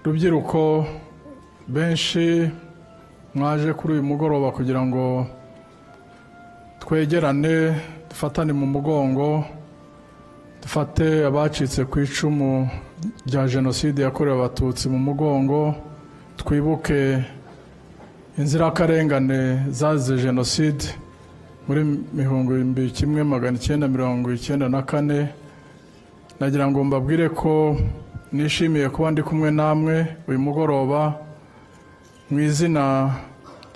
rubyiruko benshi mwaje kuri uyu mugoroba kugira ngo twegerane dufatane mu mugongo dufate abacitse ku icumu rya jenoside yakorewe abatutsi mu mugongo twibuke inzirakarengane zazize jenoside muri mihungu ibihumbi kimwe magana icyenda mirongo icyenda na kane nagira ngo mbabwire ko nishimiye kuba ndi kumwe namwe uyu mugoroba mu izina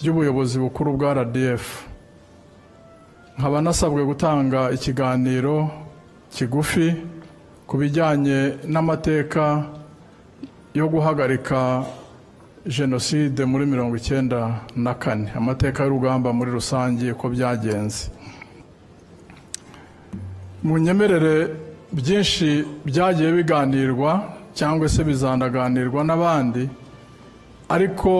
ry'ubuyobozi bukuru bwa RDF nkaba nasabwe gutanga ikiganiro kigufi ku bijyanye n'amateka yo guhagarika jenoside muri mirongo icyenda na kane amateka y'urugamba muri rusange uko byagenze mu nyemerere byinshi byagiye biganirwa cyangwa se bizanaganirwa n'abandi ariko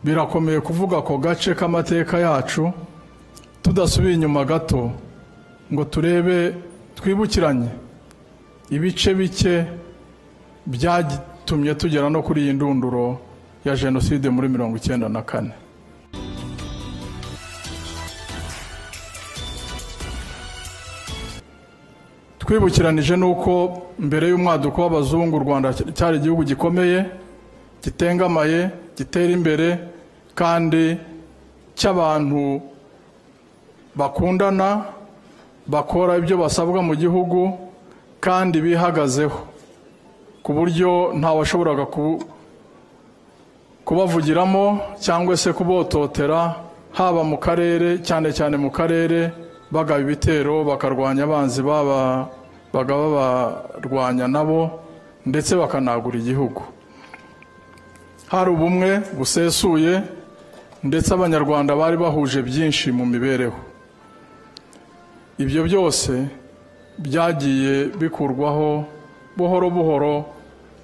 birakomeye kuvuga ako gace k'amateka yacu tudasubiye inyuma gato ngo turebe twibukiranye ibice bike byatumye tugera no kuri iyi ndunduro ya jenoside muri mirongo icyenda na kane twibukiranije n'uko mbere y'umwaduko w'abazungu u rwanda cyari igihugu gikomeye gitengamaye gitera imbere kandi cy'abantu bakundana bakora ibyo basabwa mu gihugu kandi bihagazeho ku buryo ntawashoboraga kubavugiramo cyangwa se kubototera haba mu karere cyane cyane mu karere bagaba ibitero bakarwanya abanzi baba bagaba barwanya nabo ndetse bakanagura igihugu hari ubumwe busesuye ndetse abanyarwanda bari bahuje byinshi mu mibereho ibyo byose byagiye bikurwaho buhoro buhoro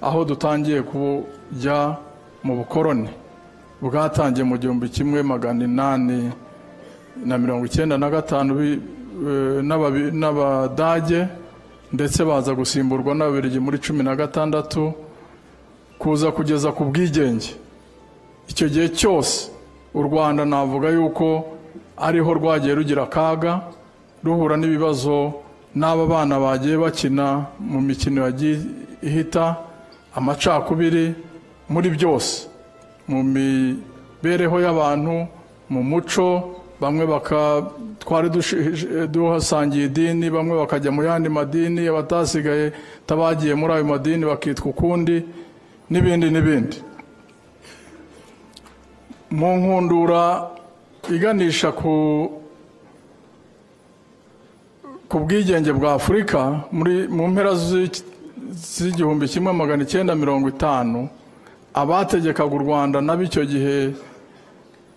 aho dutangiye kujya mu bukoroni bwatangiye mu gihumbi kimwe magana inani na mirongo icyenda na gatanu n'abadage ndetse baza gusimburwa n'ababirigi muri cumi na gatandatu kuza kugeza ku bwigenge icyo gihe cyose u rwanda navuga yuko ariho rwagiye rugira akaga ruhura n'ibibazo n'aba bana bagiye bakina mu mikino yagiye ihita amacakubiri muri byose mu mibereho y'abantu mu muco bamwe twari duhasangiye idini bamwe bakajya mu yandi madini abatasigaye tabagiye muri ayo madini bakitwa ukundi n'ibindi n'ibindi mu nkundura iganisha ku bwigenge bwa afurika mu mpera z'igihumbi kimwe magana icyenda mirongo itanu abategekaga u rwanda n'ab'icyo gihe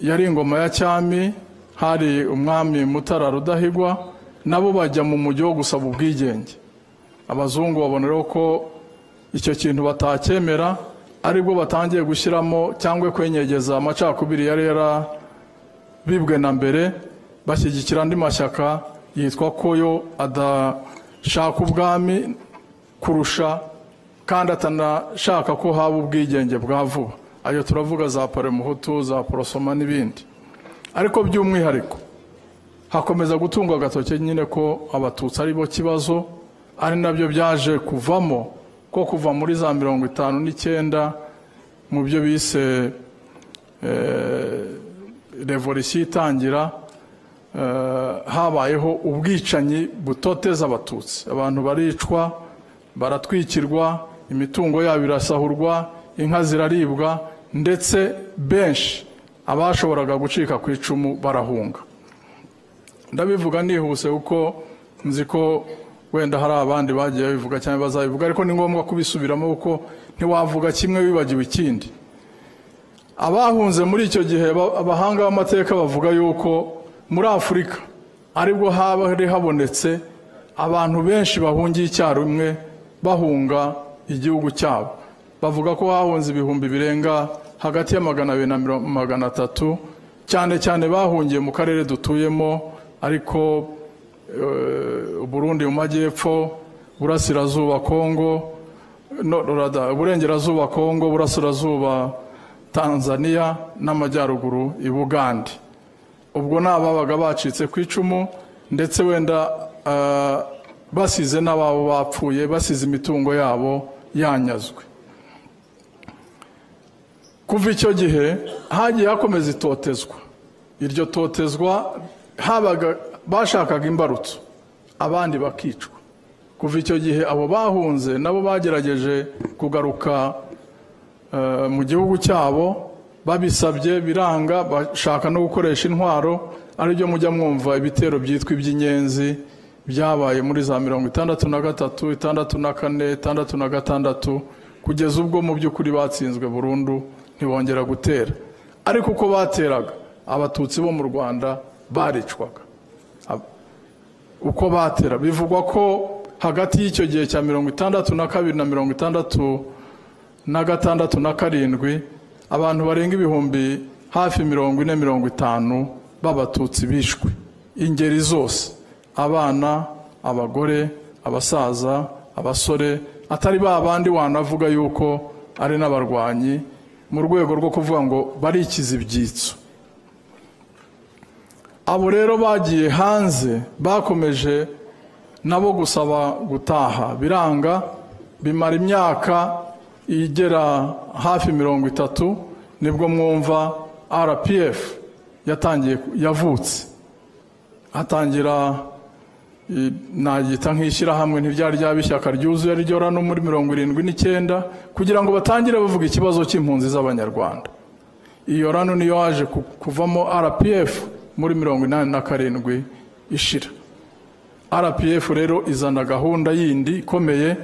yari ingoma ya cyami hari umwami mutara rudahigwa nabo bajya mu mujyi wo gusaba ubwigenge abazungu baboneraho ko icyo kintu batacyemera aribwo batangiye gushyiramo cyangwa kwenyegeza amacakubiri yari yarabibwe na mbere bashyigikira andi mashyaka yitwa ko yo adashaka ubwami kurusha kandi atanashaka ko haba ubwigenge bwa vuba ayo turavuga za paremuhutu za porosoma n'ibindi ariko by'umwihariko hakomeza gutungwa agatoki nyine ko abatutsi ari bo kibazo ari nabyo byaje kuvamo ko kuva muri za mirongo itanu n'icyenda mu byo bise revolisiyo itangira habayeho ubwicanyi butoteza abatutsi abantu baricwa baratwikirwa imitungo yabo irasahurwa inka ziraribwa ndetse benshi abashoboraga gucika ku icumu barahunga ndabivuga nihuse kuko nzi ko wenda hari abandi bagiye babivuga cyangwa bazabivuga ariko ni ngombwa kubisubiramo kuko ntiwavuga kimwe wibagiwe ikindi abahunze muri icyo gihe abahanga b'amateka bavuga yuko muri afurika aribwo haba habonetse abantu benshi bahungiye icyarimwe bahunga igihugu cyabo bavuga ko hahunze ibihumbi birenga hagati ya magana abiri na magana atatu cyane cyane bahungiye mu karere dutuyemo ariko Burundi mu majyepfo burasirazuba kongo no rurada uburengerazuba kongo burasirazuba tanzania n'amajyaruguru i bugande ubwo ni ababaga bacitse ku icumu ndetse wenda ah, basize n'ababo bapfuye basize imitungo yabo yanyazwe kuva icyo gihe hagiye hakomeza itotezwa iryo totezwa habaga bashakaga imbarutso abandi bakicwa kuva icyo gihe abo bahunze nabo bagerageje kugaruka eh, mu gihugu cyabo babisabye biranga bashaka no gukoresha intwaro aribyo mujya mwumva ibitero byitwa iby'inyenzi byabaye muri za mirongo itandatu na gatatu itandatu na kane itandatu na gatandatu kugeza ubwo mu by'ukuri batsinzwe burundu ntibongera gutera ariko uko bateraga abatutsi bo mu rwanda baricwaga Ab- uko batera bivugwa ko hagati y'icyo gihe cya mirongo itandatu na kabiri na mirongo itandatu na gatandatu na karindwi abantu barenga ibihumbi hafi mirongo ine mirongo itanu b'abatutsi bishwe ingeri zose abana abagore abasaza abasore atari ba bandi wanavuga yuko ari n'abarwanyi mu rwego rwo kuvuga ngo barikiza ibyitso abo rero bagiye hanze bakomeje nabo gusaba gutaha biranga bimara imyaka igera hafi mirongo itatu nibwo mwumva rpf yatangiye yavutse atangira i- nagita nk'ishyirahamwe ntiryari ryaba ishyaka ryuzuye ryo no muri mirongo irindwi n'icyenda kugira ngo batangire bavuga ikibazo cy'impunzi z'abanyarwanda iyo rano niyo yaje ku- kuvamo rpf muri mirongo inani na karindwi ishira rpf rero izana gahunda yindi ikomeye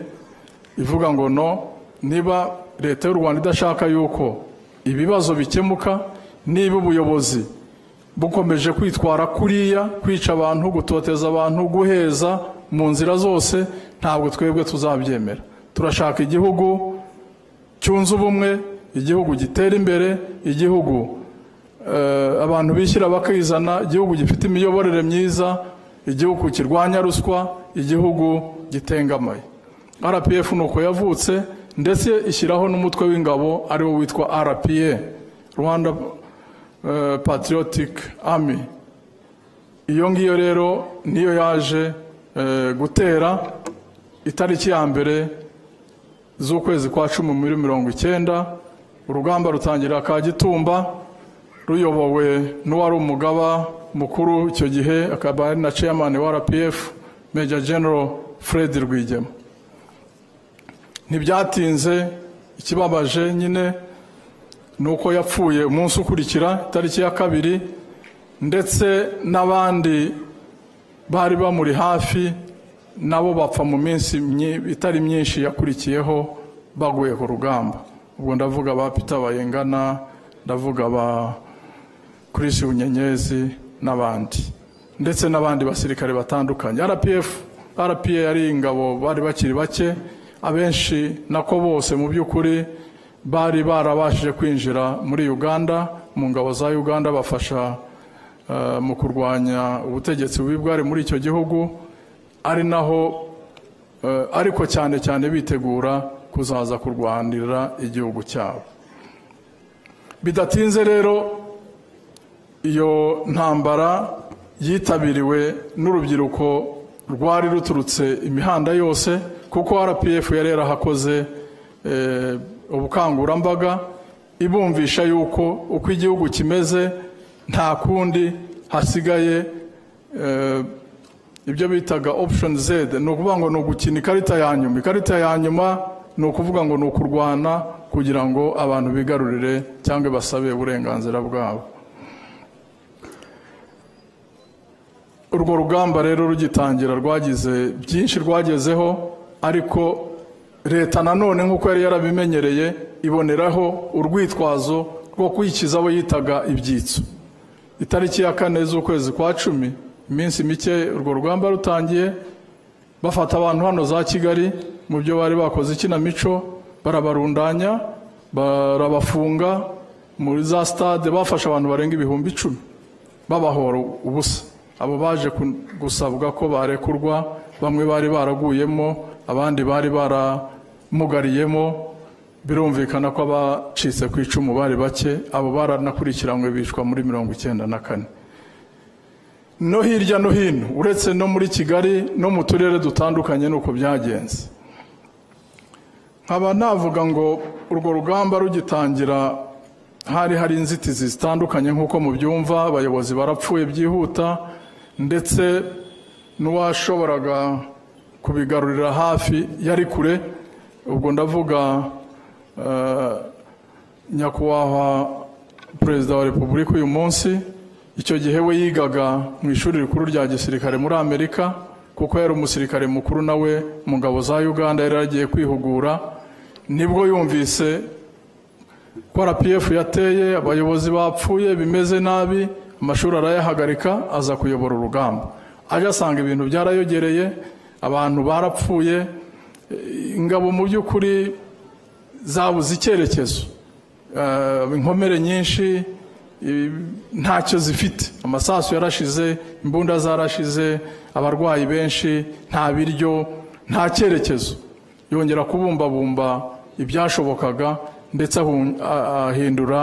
ivuga ngo no niba leta y'u rwanda idashaka yuko ibibazo bikemuka niba ubuyobozi bukomeje kwitwara kuriya kwica abantu gutoteza abantu guheza mu nzira zose ntabwo twebwe tuzabyemera turashaka igihugu cyunze ubumwe igihugu gitera imbere igihugu eh, abantu bishyira bakizana igihugu gifite imiyoborere myiza igihugu kirwanya ruswa igihugu gitengamaye rpf ni uko yavutse ndetse ishyiraho n'umutwe w'ingabo ariwo witwa rpa rwanda eh, patriotic army iyo ngiyo rero niyo yaje eh, gutera itariki ya mbere z'ukwezi kwa cumi muri mirongo icyenda urugamba rutangira kagitumba ruyobowe n'uwari umugaba mukuru icyo gihe akaba ari na chairman wa rpf major general fred rwigema ntibyatinze ikibabaje nyine ni uko yapfuye umunsi ukurikira itariki ya kabiri ndetse n'abandi bari bamuri hafi nabo bapfa mu minsi myi- itari myinshi yakurikiyeho baguye ku rugamba ubwo ndavuga ba peter bayengana ndavuga ba chris bunyenyezi n'abandi ndetse n'abandi basirikare batandukanye rpf rpa yari ingabo bari bakiri bake abenshi nako bose mu by'ukuri bari barabashije kwinjira muri uganda mu ngabo za uganda bafasha eh, mu kurwanya ubutegetsi bubi bwari muri icyo gihugu ari naho eh, ariko cyane cyane bitegura kuzaza kurwanirira igihugu cyabo bidatinze rero iyo ntambara yitabiriwe n'urubyiruko rwari ruturutse imihanda yose kuko rpf yari yarahakoze eh, ubukangurambaga ibumvisha yuko uko igihugu kimeze nta kundi hasigaye eh, ibyo bitaga option z ni ukuvuga ngo ni ugukina ikarita ya nyuma ikarita ya nyuma ni ukuvuga ngo ni ukurwana kugira ngo abantu bigarurire cyangwa basabe uburenganzira bwabo urwo rugamba rero rugitangira rwagize byinshi rwagezeho ariko leta nanone nk'uko yari yarabimenyereye iboneraho urwitwazo rwo kwikiza abo yitaga ibyitso itariki ya kane z'ukwezi kwa cumi iminsi mike urwo rugamba rutangiye bafata abantu hano za kigali mu byo bari bakoze ikinamico barabarundanya barabafunga muri za stade bafashe abantu barenga ibihumbi icumi babahora ubusa abo baje ku- gusabwa ko barekurwa bamwe bari baraguyemo abandi bari bara mugariyemo birumvikana ko abacitse ku icumu bari bake abo baranakurikiranywe bicwa muri mirongo icyenda na kane no hirya no hino uretse no muri kigali no mu turere dutandukanye ni uko byagenze nkaba navuga ngo urwo rugamba rugitangira hari hari inzitizi zitandukanye nk'uko mubyumva abayobozi barapfuye byihuta ndetse n'uwashoboraga kubigarurira hafi yari kure ubwo ndavuga eh, nyakubahwa perezida wa repubulika uyu munsi icyo gihe we yigaga mu ishuri rikuru rya gisirikare muri amerika kuko yari umusirikare mukuru nawe mu ngabo za uganda yari yaragiye kwihugura nibwo yumvise ko rpf yateye abayobozi bapfuye bimeze nabi amashuri arayahagarika aza kuyobora urugamba ajya asanga ibintu byarayogereye abantu barapfuye eh, ingabo mu by'ukuri zabuze icyerekezo Eh, inkomere nyinshi eh, ntacyo zifite amasasu yarashize imbunda zarashize abarwayi benshi nta biryo nta cyerekezo yongera kubumbabumba ibyashobokaga ndetse ahun- a- ahindura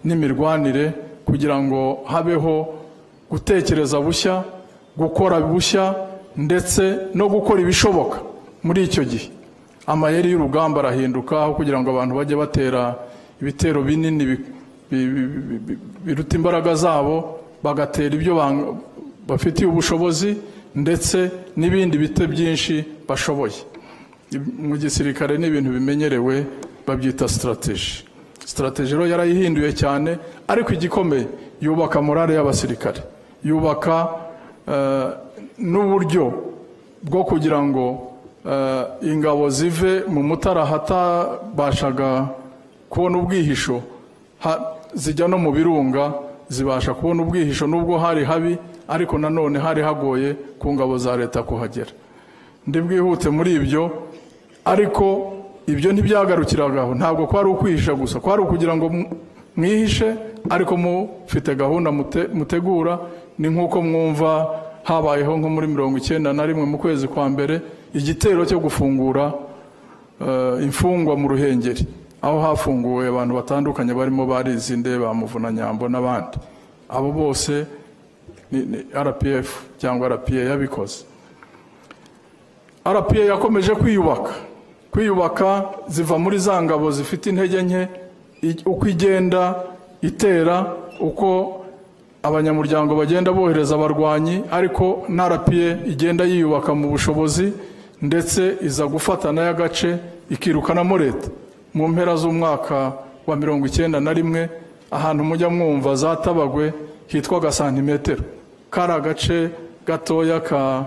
n'imirwanire kugira ngo habeho gutekereza bushya gukora bushya ndetse no gukora ibishoboka muri icyo gihe amayeri y'urugamba arahinduka aho kugira ngo abantu bajye batera ibitero binini bi- bi- bi- bi- bi- biruta imbaraga zabo bagatera ibyo bang- bafitiye ubushobozi ndetse n'ibindi bite byinshi bashoboye mu gisirikare ni ibintu bimenyerewe babyita sitarateji sitarateji rero yarayihinduye cyane ariko igikomeye yubaka morale y'abasirikare yubaka eh, n'uburyo bwo kugira ngo eh, ingabo zive mu mutara hatabashaga kubona ubwihisho ha- zijya no mu birunga zibasha kubona ubwihisho nubwo hari habi ariko nanone hari hagoye ku ngabo za leta kuhagera ndi bwihute muri ibyo ariko ibyo ntibyagarukiragaho ntabwo kwari ukwihisha gusa kwari ukugira ngo mu- mwihishe ariko mufite gahunda mute- mutegura ni nk'uko mwumva habayeho nko muri mirongo icyenda na rimwe mu kwezi kwa mbere igitero cyo gufungura eh, imfungwa mu ruhengeri aho hafunguwe abantu batandukanye barimo barizinde ba muvunanyambo n'abandi abo bose ni ni rpf cyangwa rpa yabikoze rpa yakomeje kwiyubaka kwiyubaka ziva muri za ngabo zifite intege nke i- uko igenda itera uko abanyamuryango bagenda bohereza abarwanyi ariko na rpa igenda yiyubaka mu bushobozi ndetse iza gufata nayo agace ikirukanamo leta mu mpera z'umwaka wa mirongo icyenda na rimwe ahantu mujya mwumva za tabagwe hitwaga santimetero kari agace gatoya ka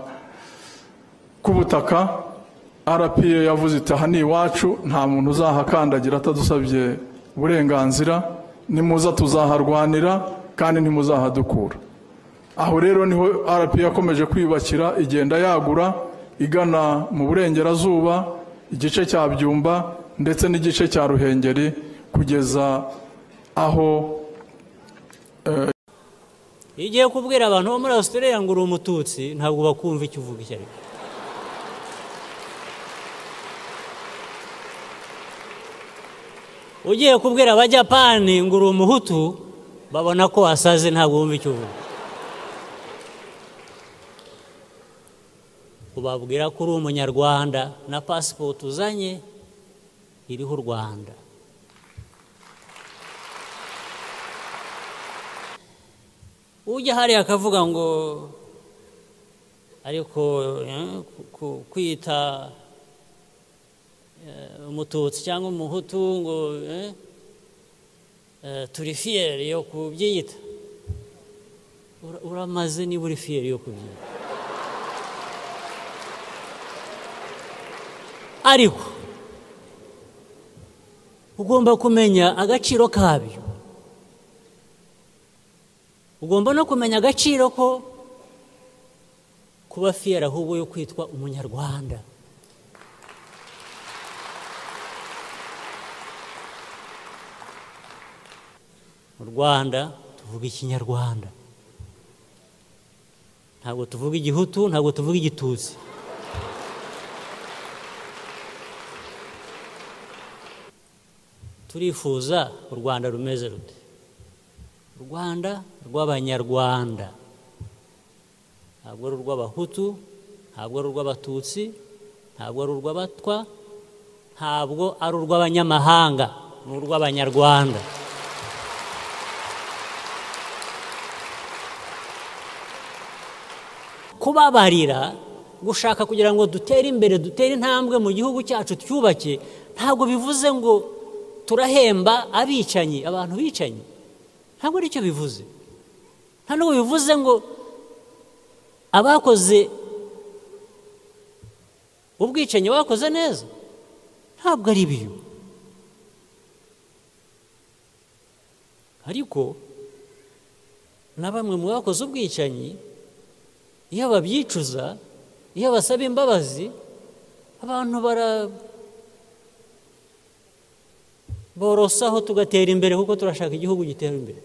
k'ubutaka rpa yavuze iti aha ni iwacu nta muntu uzahakandagira atadusabye uburenganzira nimuza tuzaharwanira kandi ntimuzahadukura aho rero niho rpa yakomeje kwiyubakira igenda yagura igana mu burengerazuba igice cya byumba ndetse n'igice cya ruhengeri kugeza aho iyo ugiye kubwira abantu bo muri australia ngo uri umututsi ntabwo bakumva icyo uvuga icyo ari cyo ugiye kubwira abajyapani ngo uri umuhutu babona ko wasaze ntabwo bumva icyo uvuga ubabwira ko uri umunyarwanda na pasipoti uzanye iriho u rwanda ujya hariya akavuga ngo ariko eh, ku- kwita eh, umututsi cyangwa umuhutu ngo eh, eh, turi fiyeri yo kubyiyita Ura- uramaze niba uri fiyeri yo kubyiyita ariko ugomba kumenya agaciro kabyo ugomba no kumenya agaciro ko kuba fiyeri ahubwo yo kwitwa umunyarwanda mu rwanda tuvuga ikinyarwanda ntabwo tuvuga igihutu ntabwo tuvuga igitutsi turifuza u rwanda rumeze rute u rwanda rw'abanyarwanda ntabwo ari urw'abahutu ntabwo ari urw'abatutsi ntabwo ari urw'abatwa ntabwo ari urw'abanyamahanga ni urw'abanyarwanda kubabarira gushaka kugira ngo dutere imbere dutere intambwe mu gihugu cyacu twubake ntabwo bivuze ngo turahemba abicanyi abantu bicanyi ntabwo aricyo bivuze nta n'ubu bivuze ngo abakoze ubwicanyi bakoze neza ntabwo ari biyo ariko na bamwe mu bakoze ubwicanyi iyo babyicuza iyo basaba imbabazi abantu bara borosaho tugatera imbere kuko turashaka igihugu gitera imbere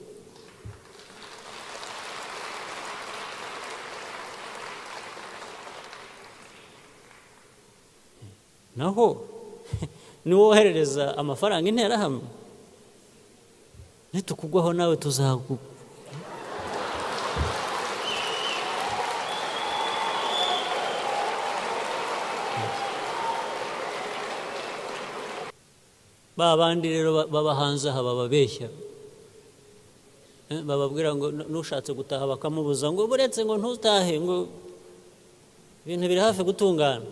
naho niwoherereza amafaranga interahamwe nitukugwaho nawe tuzagu ba bandi rero baba hanze aha bababeshya Eh, bababwira ngo "Nu- n'ushatse gutaha bakamubuza ngo buretse ngo ntutahe ngo ibintu biri hafi gutungana